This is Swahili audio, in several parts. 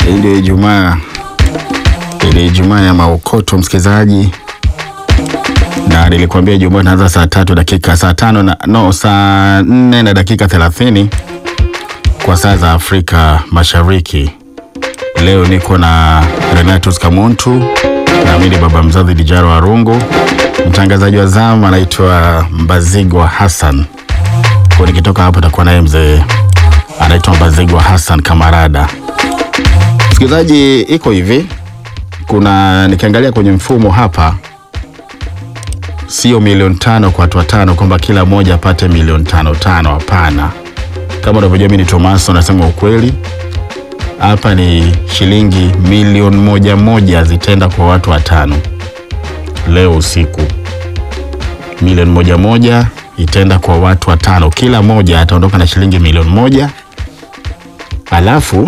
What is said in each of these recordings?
ile Ijumaa ile Ijumaa ya maokoto msikilizaji, na nilikwambia Ijumaa inaanza saa tatu dakika saa tano na no, saa nne na dakika thelathini kwa saa za Afrika Mashariki. Leo niko na Renatus Kamuntu na mimi ni baba mzazi Dijaro Arungu. Mtangazaji wa zamu anaitwa Mbazigwa Hassan. Kwa nikitoka hapo takuwa naye mzee anaitwa Mbazigwa Hassan Kamarada. Msikilizaji, iko hivi, kuna nikiangalia kwenye mfumo hapa, sio milioni tano kwa watu watano, kwamba kila mmoja apate milioni tano tano. Hapana, kama unavyojua mimi ni Tomaso, nasema ukweli hapa ni shilingi milioni moja moja zitaenda kwa watu watano leo usiku. Milioni moja moja itaenda kwa watu watano, kila moja ataondoka na shilingi milioni moja. Alafu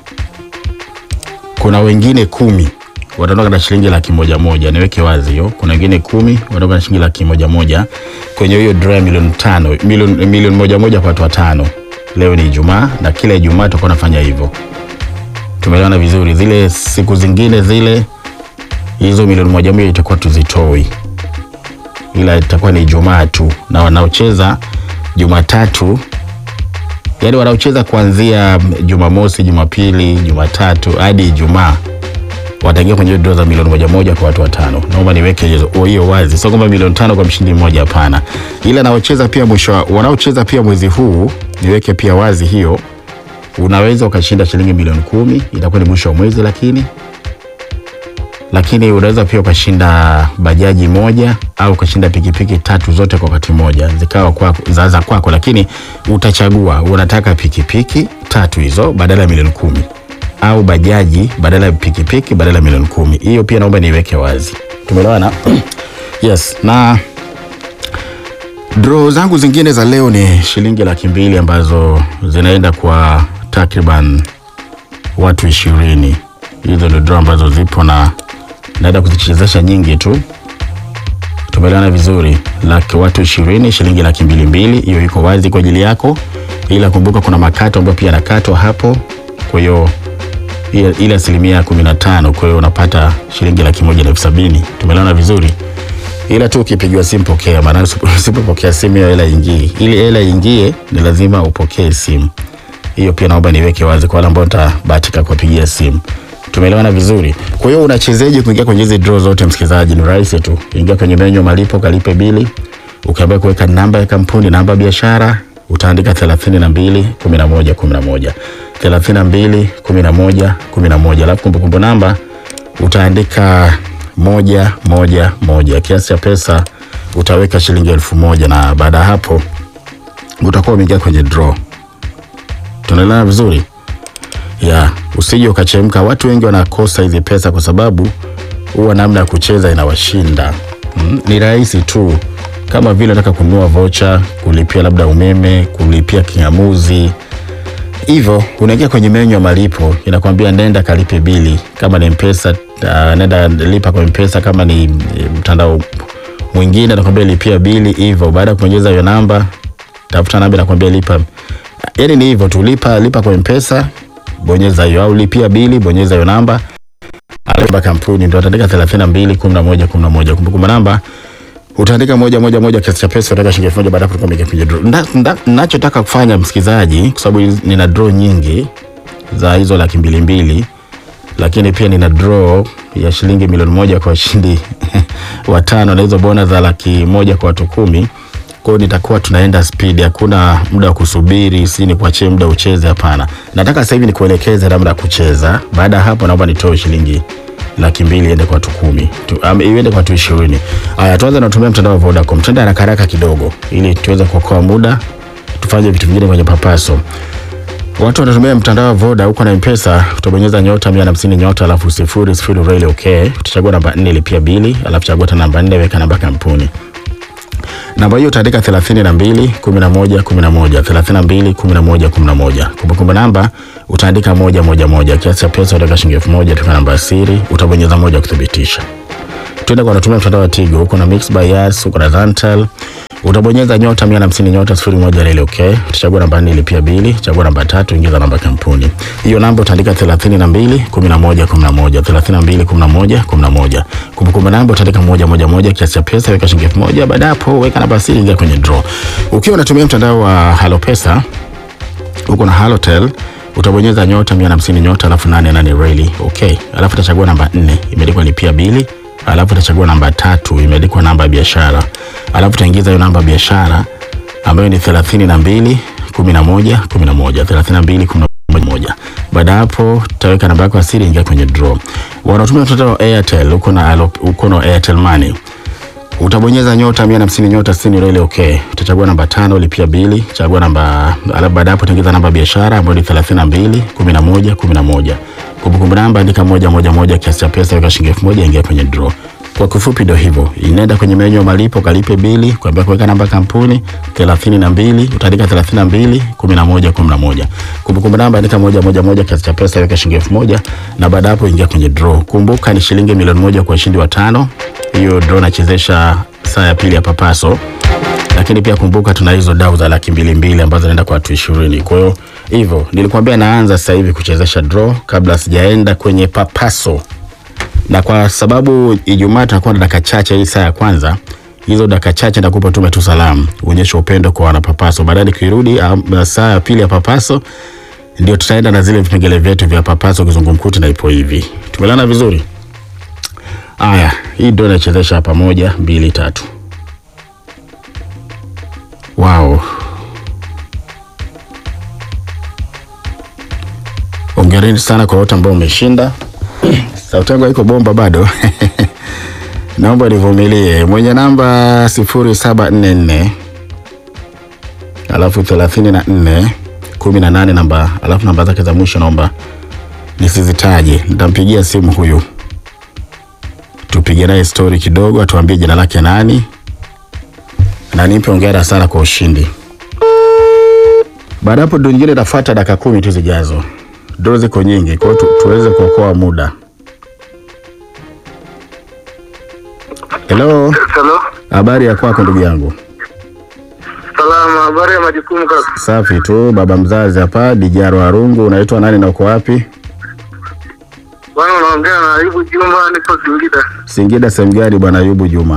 kuna wengine kumi wataondoka na shilingi laki moja moja. Niweke wazi hiyo, kuna wengine kumi wataondoka na shilingi laki moja moja kwenye hiyo draw ya milioni tano, milioni milioni moja moja kwa watu watano. Leo ni Ijumaa na kila Ijumaa tutakuwa nafanya hivyo tumeelewana vizuri. Zile siku zingine zile hizo milioni moja moja itakuwa tuzitoi, ila itakuwa ni Ijumaa tu, na wanaocheza Jumatatu, yaani wanaocheza kuanzia Jumamosi, Jumapili, Jumatatu hadi Ijumaa wataingia kwenye draw za milioni moja moja kwa watu watano. Naomba niweke hizo hiyo wazi, sio kwamba milioni tano kwa mshindi mmoja, hapana. Ila naocheza pia mwisho, wanaocheza pia mwezi huu, niweke pia wazi hiyo unaweza ukashinda shilingi milioni kumi, itakuwa ni mwisho wa mwezi, lakini lakini unaweza pia ukashinda bajaji moja au ukashinda pikipiki tatu zote kwa wakati moja zikawa kwako za za kwako, lakini utachagua unataka pikipiki tatu hizo badala ya milioni kumi au bajaji badala ya pikipiki badala ya milioni kumi. Hiyo pia naomba niiweke wazi, tumeelewana? Yes, na draw zangu zingine za leo ni shilingi laki mbili ambazo zinaenda kwa takriban watu ishirini. Hizo ndio draw ambazo zipo na naenda kuzichezesha nyingi tu, tumeelewana vizuri. Laki watu ishirini, shilingi laki mbili mbili, hiyo iko wazi kwa ajili yako, ila kumbuka kuna makato ambayo pia yanakatwa hapo, kwa hiyo ile asilimia kumi na tano, kwa hiyo unapata shilingi laki moja na elfu sabini. Tumeelewana vizuri ila tu ukipigiwa simu pokea, maana usipopokea simu hiyo hela ingii. Ili hela ingie, ni lazima upokee simu. Hiyo pia naomba niweke wazi kwa wale ambao nitabahatika kuwapigia simu. Tumeelewana vizuri. Kwa hiyo unachezeje kuingia kwenye hizi draw zote, msikilizaji? Ni rahisi tu, ingia kwenye menyu ya malipo, kalipe bili, ukiambia kuweka namba ya kampuni, namba ya biashara, utaandika 32 11 11 32 11 11, alafu kumbukumbu namba utaandika moja moja moja. Kiasi cha pesa utaweka shilingi elfu moja na baada ya hapo utakuwa umeingia kwenye draw. Tunaelewana vizuri ya usije ukachemka. Watu wengi wanakosa hizi pesa kwa sababu huwa namna ya kucheza inawashinda. Mm, ni rahisi tu, kama vile unataka kununua vocha, kulipia labda umeme, kulipia kingamuzi hivyo unaingia kwenye menyu ya malipo, inakwambia nenda kalipe bili. Kama ni Mpesa uh, nenda lipa kwa Mpesa. Kama ni mtandao mwingine anakwambia lipia bili. Hivyo baada ya kubonyeza hiyo namba, tafuta namba, inakwambia lipa. Yani ni hivyo tu, lipa lipa kwa Mpesa, bonyeza hiyo, au lipia bili, bonyeza hiyo namba, alafu kampuni ndio ataandika 32 11 11, kumbukumbu namba utaandika moja moja moja, kiasi cha pesa utaweka shilingi elfu moja. Baada hapo tukapiga draw. Ninachotaka kufanya msikilizaji, kwa sababu nina draw nyingi za hizo laki mbili mbili, lakini pia nina draw ya shilingi milioni moja kwa washindi watano na hizo bona za laki moja kwa watu kumi. Kwa hiyo nitakuwa tunaenda speed, hakuna muda wa kusubiri, si ni kuachie muda ucheze. Hapana, nataka sasa hivi nikuelekeze namna ya kucheza. Baada ya hapo, naomba nitoe shilingi laki mbili iende kwa watu kumi tu, um, iende kwa watu ishirini. Haya, tuanze na kutumia mtandao wa Vodacom. Twende haraka haraka kidogo, ili tuweze kuokoa muda, tufanye vitu vingine kwenye papaso. Watu wanatumia mtandao wa Voda huko na M-Pesa, utabonyeza nyota 150 nyota alafu sifuri sifuri reli okay. Utachagua namba 4 lipia bili, alafu chagua tena namba 4 weka namba kampuni. Namba hiyo utaandika 32 11 11 32 11 11. Kumbukumbu namba utaandika moja moja moja. Kiasi cha pesa utaweka shilingi elfu moja tuka namba siri, utabonyeza moja kuthibitisha. Twende kwa natumia mtandao wa Tigo, huko na Mix by Yas, huko na Zantel, Utabonyeza nyota 150 nyota 01 reli okay. Utachagua namba 4 lipia bili, chagua namba tatu, ingiza namba kampuni. Hiyo namba utaandika 32 11 11 32 11 11. Kumbukumbu namba utaandika moja moja moja, kiasi cha pesa weka shilingi 1000. Baada hapo weka namba siri, ingia kwenye draw. Ukiwa unatumia mtandao wa Halo Pesa uko na Halotel utabonyeza nyota 150 nyota alafu 88 reli okay, alafu utachagua namba 4 imeandikwa lipia bili, alafu utachagua namba tatu imeandikwa namba ya biashara, alafu utaingiza hiyo namba ya biashara ambayo ni 32 11 11 32 11. Baada hapo utaweka namba yako ya siri, ingia kwenye draw. Wanatumia mtandao wa Airtel, uko na Alo- uko na Airtel Money utabonyeza nyota 150 nyota 60 reli okay. Utachagua namba tano lipia bili, chagua namba alafu baada hapo utaingiza namba ya biashara ambayo ni 32 11 11. Kumbukumbu namba andika moja moja moja, kiasi cha pesa weka shilingi 1000, ingia kwenye draw. Kwa kifupi ndio hivyo, inaenda kwenye menyu ya malipo, kalipe bili, kuambia kuweka namba kampuni 32, utaandika 32 11 11. Kumbukumbu namba andika moja moja moja, kiasi cha pesa weka shilingi 1000, na baada hapo ingia kwenye draw. Kumbuka ni shilingi milioni moja kwa ushindi wa tano. Hiyo draw nachezesha saa ya pili ya papaso lakini pia kumbuka tuna hizo dau za laki mbili mbili ambazo zinaenda kwa watu ishirini. Kwa hiyo hivyo nilikwambia naanza sasa hivi kuchezesha draw kabla sijaenda kwenye papaso, na kwa sababu Ijumaa tutakuwa na dakika chache hii saa ya kwanza, hizo dakika chache nitakupa tume tu salamu, uonyeshe upendo kwa wanapapaso. Baadaye nikirudi um, saa ya pili ya papaso ndio tutaenda na zile vipengele vyetu vya papaso kizungumkuti, na ipo hivi. Tumelana vizuri? Aya, hii ndio nachezesha hapa, moja mbili tatu. Wow. Hongereni sana kwa wote ambao umeshinda. Sauti yangu haiko bomba bado. Naomba nivumilie. Mwenye namba sifuri saba nne nne alafu thelathini na nne kumi na nane namba alafu namba zake za mwisho naomba nisizitaje. Nitampigia simu huyu tupige naye stori kidogo, atuambie jina lake nani na nimpe hongera sana kwa ushindi. Baada hapo, ndio nyingine itafuata dakika kumi tu zijazo. Doo ziko nyingi, kwa hiyo tu, tuweze kuokoa muda. Hello, Halo, habari ya kwako ndugu yangu? salama. Habari ya majukumu kaka? Safi tu, baba mzazi hapa Dijaro Arungu. Unaitwa nani na uko wapi? Bwana, unaongea na Ayubu Juma, niko Singida. Singida sehemu gani bwana Ayubu Juma?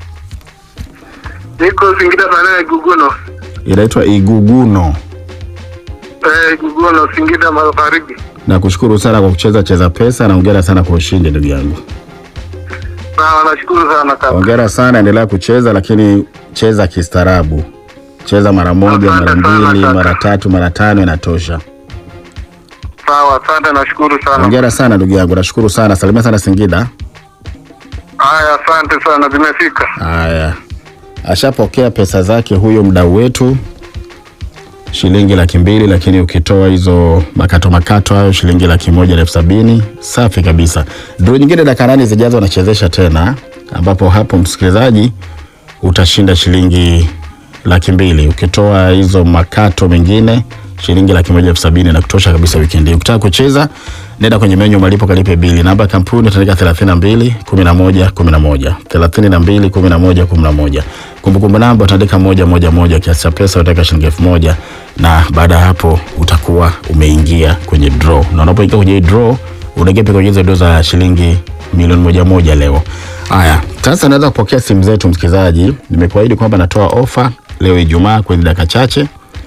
Niko Singida maeneo ya Iguguno. Inaitwa Iguguno. Eh, Iguguno, Singida Magharibi. Nakushukuru sana kwa kucheza cheza pesa na hongera sana kwa ushindi ndugu yangu. Sawa, nashukuru sana kaka. Hongera sana, endelea kucheza, lakini cheza kistaarabu. Cheza mara moja, mara Asante sana, mbili, kaka. mara tatu, mara tano, inatosha. Sawa, asante, nashukuru sana. Hongera sana ndugu yangu, nashukuru sana. Salimia sana Singida. Haya, asante sana, zimefika. Haya, ashapokea pesa zake huyo mdau wetu, shilingi laki mbili, lakini ukitoa hizo makato makato hayo shilingi laki moja na elfu sabini. Safi kabisa. Dro nyingine dakika nane zijazo wanachezesha tena, ambapo hapo msikilizaji utashinda shilingi laki mbili ukitoa hizo makato mengine shilingi laki moja elfu sabini na kutosha kabisa wikendi hii. Ukitaka kucheza nenda kwenye menyu malipo kalipe bili. Namba ya kampuni utaandika 32 11 11 32 11 11. Kumbukumbu namba utaandika moja moja moja, kiasi cha pesa utaweka shilingi elfu moja na baada ya hapo utakuwa umeingia kwenye draw, na unapoingia kwenye hii draw unaingia pia kwenye hizo draw za shilingi milioni moja moja leo. Haya, sasa naweza kupokea simu zetu msikilizaji. Nimekuahidi kwamba natoa ofa leo Ijumaa kwenye dakika chache.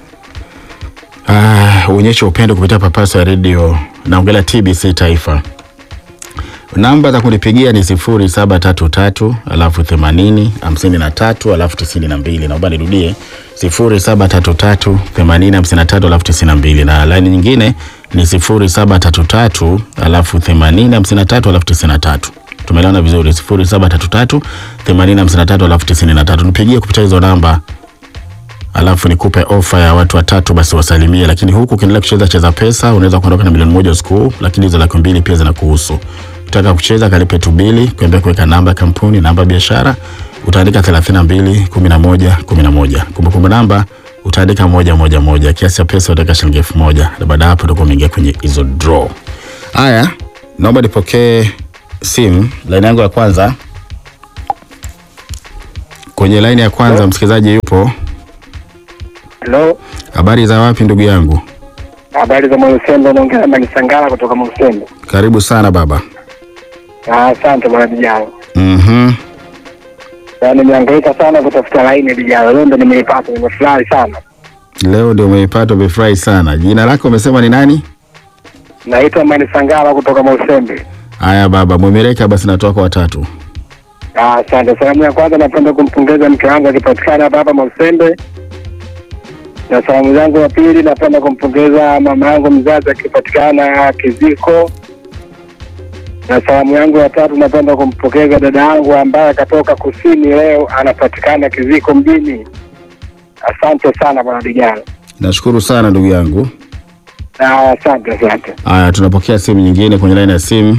Ah, uonyeshe upendo kupitia papaso ya redio naongelea TBC Taifa. Namba za kunipigia ni sifuri saba tatu tatu alafu themanini hamsini na tatu alafu tisini na mbili. Naomba nirudie sifuri saba tatu tatu themanini hamsini na tatu alafu tisini na mbili, na laini nyingine ni sifuri saba tatu tatu alafu themanini hamsini na tatu alafu tisini na tatu. Tumeelewana vizuri? sifuri saba tatu tatu themanini hamsini na tatu alafu tisini na tatu. Nipigie kupitia hizo namba alafu nikupe ofa ya watu watatu basi wasalimie. Lakini huku ukiendelea kucheza cheza pesa, unaweza kuondoka na milioni moja usiku huu, lakini hizo laki mbili pia zinakuhusu. Ukitaka kucheza kalipe tu bili, kuambia kuweka namba ya kampuni, namba ya biashara, utaandika 32 11 11. Kumbukumbu namba utaandika moja moja moja, kiasi cha pesa utaweka shilingi elfu moja na baada ya hapo utakuwa umeingia kwenye hizo draw. Haya, naomba nipokee simu, laini yangu ya kwanza Kwenye laini ya kwanza msikilizaji yupo. Hello, Habari za wapi ndugu yangu? habari za Mwalusembe, naongea na Manisangala kutoka Mwalusembe. Karibu sana baba. Ah, Asante bwana Dijalo. Mhm. Na nimehangaika sana kutafuta laini Dijalo, leo ndo nimeipata, nimefurahi sana. Leo ndio umeipata, umefurahi sana. Jina lako umesema ni nani? Naitwa Manisangala kutoka Mwalusembe. Haya baba, mwemeleka basi natoa kwa watatu. Ah, Asante. Salamu ya kwanza napenda kumpongeza mke wangu akipatikana hapa hapa Mwalusembe, na salamu zangu ya pili napenda kumpongeza mama yangu mzazi akipatikana Kiziko, na salamu yangu ya tatu napenda kumpongeza dada yangu ambaye akatoka kusini leo anapatikana Kiziko mjini. Asante sana bwana Dijalo. Nashukuru sana ndugu yangu. Ah, Asante, asante. Haya, tunapokea simu nyingine kwenye laini ya simu.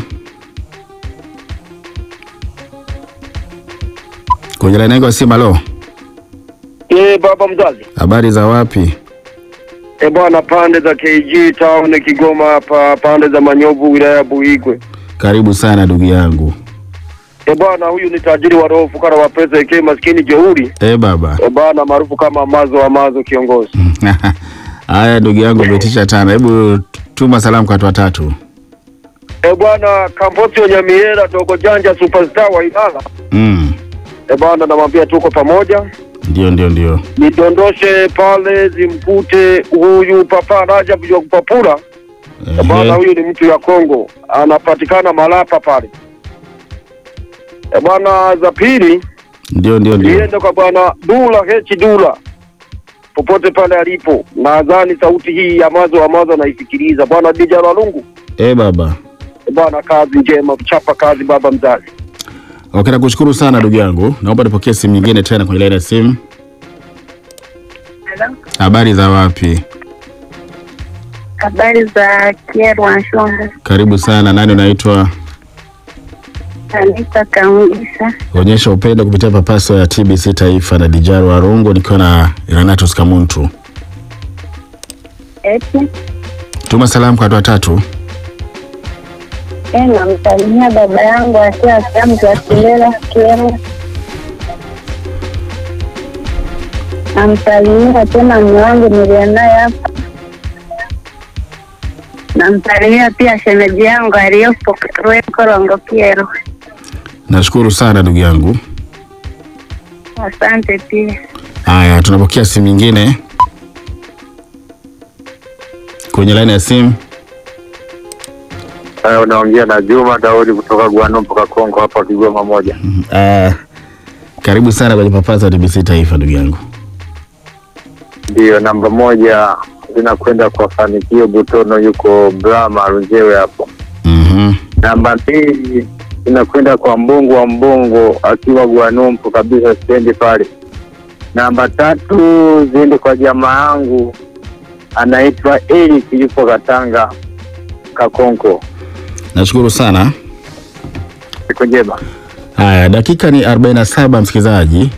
Kwenye laini yangu ya simu, halo. Eh, baba mzazi. Habari za wapi? Eh, bwana pande za KG town Kigoma hapa pande za Manyovu wilaya ya Buigwe. Karibu sana ndugu yangu. Eh, bwana huyu ni tajiri wa roho fukara wa pesa eke maskini jeuri. Eh baba. Eh, bwana maarufu kama Amazo Amazo kiongozi. Haya ndugu yangu, umetisha tana. Hebu tuma salamu kwa watu watatu. Eh, bwana Kamposi Onyamiera Dogo Janja superstar wa Ilala. Mm. Eh, bwana namwambia tuko pamoja. Ndio, ndio, ndio. Nidondoshe pale zimkute huyu Papa Rajab wa kupapura. Eh, bwana Ehe. huyu ni mtu ya Kongo. Anapatikana Malapa pale. Eh, bwana za pili Ndio, ndio, ndio. liende kwa bwana Dula Hechi Dula popote pale alipo. Nadhani sauti hii ya mazo amazo anaisikiliza bwana Dija Lwalungu. Eh baba. Bwana, kazi njema, chapa kazi baba mzazi. Okay, nakushukuru sana ndugu yangu. Naomba nipokee simu nyingine tena kwenye laini ya simu. Habari za wapi? Habari za Kyerwa Nshonga, Karibu sana. Nani unaitwa? Anita Kamugisha. Onyesha upendo kupitia papaso ya TBC Taifa na Dijaro Arungu nikiwa na Renatus Kamuntu. Eti Tuma salamu kwa watu watatu. e, namsalimia baba yangu akiwa sehemu za Kilela Kyerwa. Namsalimia tena mume wangu niliye naye hapa. Namsalimia pia shemeji yangu aliyopo Rwekorongo Kyerwa. Nashukuru sana ndugu yangu. Asante pia. Haya, tunapokea simu nyingine kwenye laini ya simu. Haya, unaongea na Juma Daudi kutoka Gwano mpaka Kongo hapa Kigoma moja. Ah, karibu sana kwenye papaso ya TBC Taifa ndugu yangu. Ndiyo, namba moja zinakwenda kwa Fanikio Butono, yuko Brahma Runjewe hapo. Mhm. Namba mbili inakwenda kwa Mbongo wa Mbongo akiwa Gwanumpu kabisa stendi pale. Namba tatu ziende kwa jamaa yangu anaitwa Eric yupo Katanga Kakonko. Nashukuru sana. Siku njema. Haya, dakika ni 47 msikilizaji,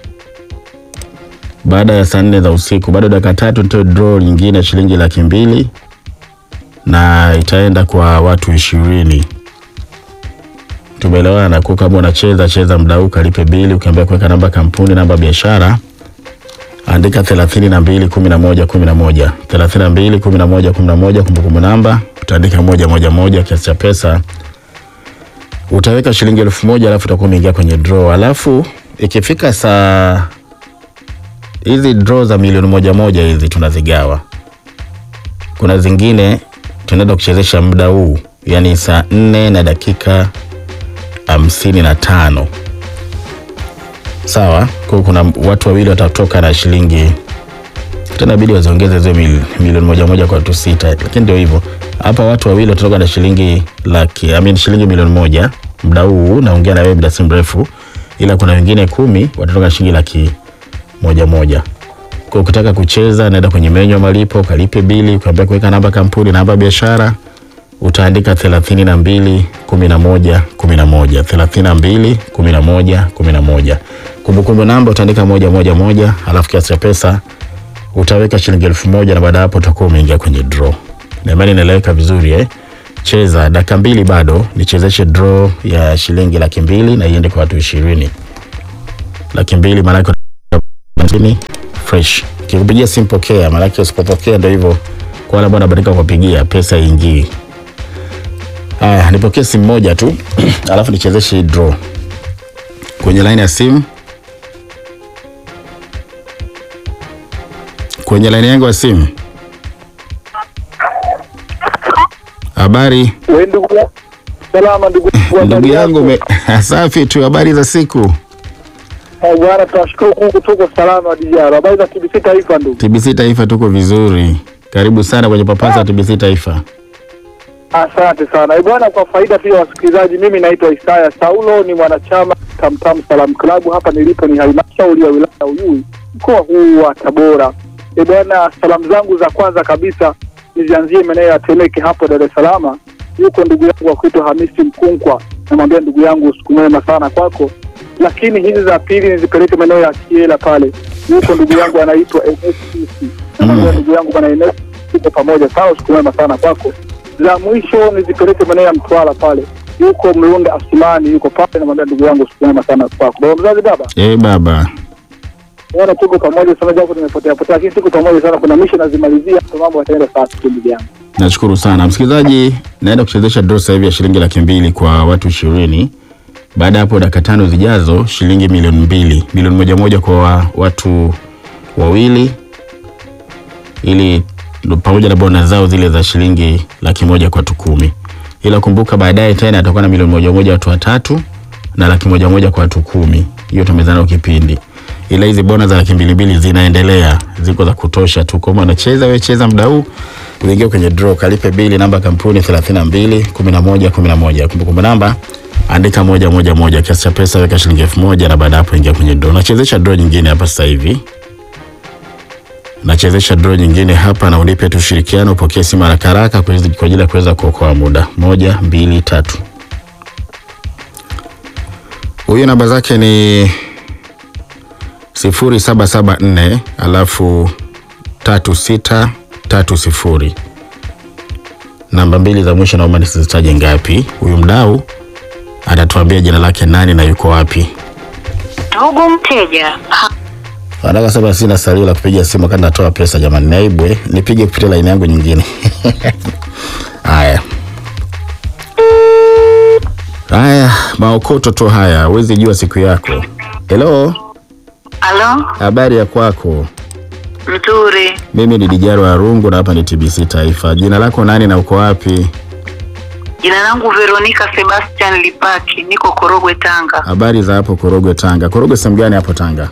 baada ya saa nne za usiku, bado dakika tatu nitoe draw nyingine ya shilingi laki mbili na itaenda kwa watu ishirini. Tumeelewana kwa kama unacheza cheza muda huu, kalipe bili, ukiambia kuweka namba kampuni, namba biashara, andika thelathini na mbili kumi na moja kumi na moja thelathini na mbili kumi na moja kumi na moja kumbukumbu namba utaandika moja moja moja, kiasi cha pesa utaweka shilingi elfu moja alafu utakuwa umeingia kwenye draw. Alafu ikifika saa hizi draw za milioni moja moja hizi tunazigawa. Kuna zingine tunaenda kuchezesha muda huu, yani saa nne na dakika hamsini na tano sawa. Kwa hiyo kuna watu wawili watatoka na shilingi tena, bidi waziongeze zile mil, milioni moja moja kwa watu sita, lakini ndio hivyo hapa. Watu wawili watatoka na shilingi laki, I mean shilingi milioni moja muda huu, naongea na wewe muda si mrefu, ila kuna wengine kumi watatoka na shilingi laki moja moja. Kwa ukitaka kucheza, naenda kwenye menyu ya malipo, kalipe bili, ukiambia kuweka namba kampuni, namba biashara, utaandika thelathini na mbili kumi na moja kumi na moja thelathini na mbili kumi na moja kumi na moja Kumbukumbu namba utaandika moja moja moja, alafu kiasi cha pesa utaweka shilingi elfu moja na baada ya hapo utakuwa umeingia kwenye draw. Na imani inaeleweka vizuri eh? Cheza dakika mbili bado nichezeshe draw ya shilingi laki mbili na iende kwa watu ishirini. laki mbili maanake hamsini fresh. Kikupigia simu pokea, maanake usipopokea ndio hivyo. Kwa wale ambao wanabadilika kupigia pesa ingii. Haya, nipokee simu moja tu alafu nichezeshe hii draw kwenye line ya simu. Kwenye line yangu ya simu. Habari Wewe ndugu ya- salama ndugu ndugu yangu, me... safi tu. Habari za siku? Eh, bwana tunashukuru Mungu tuko salama dijara. Habari za TBC taifa ndugu. TBC Taifa tuko vizuri. Karibu sana kwenye papasa TBC Taifa. Asante sana. Eh, bwana kwa faida pia wasikilizaji, mimi naitwa Isaya Saulo ni mwanachama Tamtam Salam Club. Hapa nilipo ni halmashauri ya wilaya ya Uyui mkoa huu wa Tabora. Eh, bwana salamu zangu za kwanza kabisa nizianzie maeneo ya Temeke hapo Dar es Salaam. Yuko ndugu yangu wa kuitwa Hamisi Mkunkwa, namwambia ndugu yangu usiku mwema sana kwako. Lakini hizi za pili nizipeleke maeneo ya Kiela pale. Yuko ndugu yangu anaitwa Enes Sisi. Namwambia ndugu yangu bwana Enes, tuko pamoja sana, usiku mwema sana kwako za mwisho nizipeleke maeneo ya Mtwara pale, yuko Mlunda Asimani, yuko pale, namwambia ndugu yangu siku njema sana kwako. Baba mzazi, baba Eh, baba. bwana, tuko pamoja sana, japo tumepotea potea, lakini tuko pamoja sana. Kuna misho nazimalizia, kwa mambo yataenda safi tu, ndugu yangu. Nashukuru sana msikilizaji, naenda kuchezesha draw sasa hivi ya shilingi laki mbili kwa watu ishirini. Baada ya hapo dakika tano zijazo shilingi milioni mbili, milioni moja moja kwa wa- watu wawili, ili ndo pamoja na bona zao zile za shilingi laki moja kwa watu kumi. Ila kumbuka baadaye tena atakuwa na milioni moja moja watu watatu na laki moja moja kwa watu kumi. Hiyo tumezana kipindi, ila hizi bona za laki mbili mbili zinaendelea, ziko za kutosha tu. Kama unacheza wewe, cheza muda huu uingie kwenye draw, kalipe bili, namba ya kampuni 32 11 11. Kumbukumbu namba andika moja moja moja, kiasi cha pesa weka shilingi elfu moja na baada ya hapo ingia kwenye draw. Nachezesha draw nyingine hapa sasa hivi, nachezesha draw nyingine hapa, na unipe tu ushirikiano, upokee simu haraka haraka kwa kwa ajili ya kuweza kuokoa muda. Moja, mbili, tatu. Huyu namba zake ni sifuri saba saba nne alafu tatu sita tatu sifuri. Namba mbili za mwisho naomba nisizitaje ngapi. Huyu mdau atatuambia jina lake nani na yuko wapi. Ndugu mteja, ha- Anataka sema sina salio la kupiga simu wakati natoa pesa. Jamani, naibwe nipige kupitia laini yangu nyingine. Haya haya, maokoto tu haya, huwezi jua siku yako. Hello, halo, habari ya kwako? mzuri. Mimi ni Dijaro Arungu na hapa ni TBC Taifa. Jina lako nani na uko wapi? Jina langu Veronica Sebastian Lipaki, niko Korogwe, Tanga. Habari za hapo Korogwe, Tanga. Korogwe sehemu gani hapo Tanga?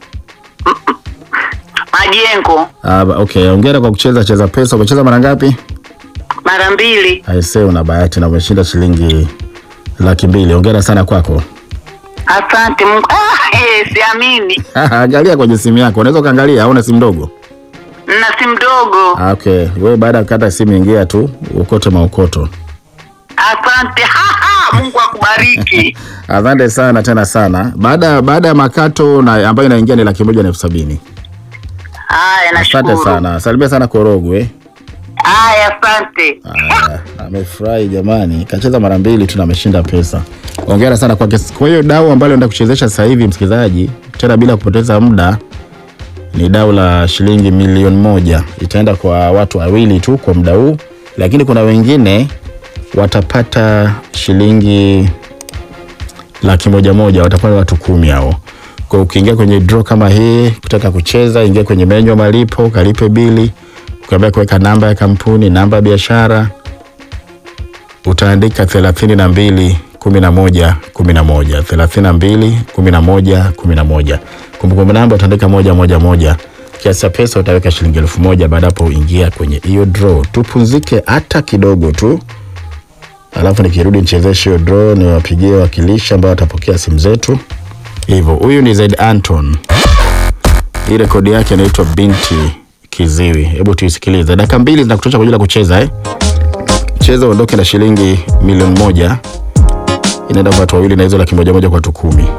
Majengo Ah, okay, hongera kwa kucheza cheza pesa. Umecheza mara ngapi? mara mbili. Aisee, una bahati na umeshinda shilingi laki mbili. Hongera sana kwako. Asante Mungu. Ah, eh, siamini. Angalia kwenye simu yako, unaweza ukaangalia au una simu ndogo? Nina simu ndogo. Ah, Okay, wewe baada ya kukata simu ingia tu ukote maokoto. Asante. Ha, ha, Mungu akubariki. Asante sana tena sana. Baada baada ya makato na ambayo inaingia ni laki moja na elfu sabini. Haya, Asante nashukuru. sana. Salimia sana Korogwe. Haya, asante. Aya, amefurahi jamani, kacheza mara mbili tu na ameshinda pesa. Hongera sana kwake. Kwa hiyo dau ambalo enda kuchezesha sasa hivi, msikilizaji, tena bila kupoteza muda, ni dau la shilingi milioni moja. Itaenda kwa watu wawili tu kwa muda huu, lakini kuna wengine watapata shilingi laki moja moja, watapata watu kumi hao. Kwa hiyo ukiingia kwenye draw kama hii, kutaka kucheza, ingia kwenye menyu ya malipo, kalipe bili, ukiambia kuweka namba ya kampuni, namba ya biashara, utaandika thelathini na mbili kumi na moja kumi na moja thelathini na mbili kumi na moja kumi na moja Kumbukumbu namba utaandika moja moja moja. Kiasi cha pesa utaweka shilingi elfu moja. Baada hapo uingia kwenye hiyo draw, tupumzike hata kidogo tu, alafu nikirudi nichezeshe hiyo draw, niwapigie wakilishi ambao watapokea simu zetu. Hivyo, huyu ni Zaid Anton, hii rekodi yake inaitwa Binti Kiziwi. Hebu tuisikilize, dakika mbili zinakutosha kwa ajili ya kucheza eh? Cheza uondoke na shilingi milioni moja, inaenda kwa watu wawili na hizo laki moja moja kwa watu kumi.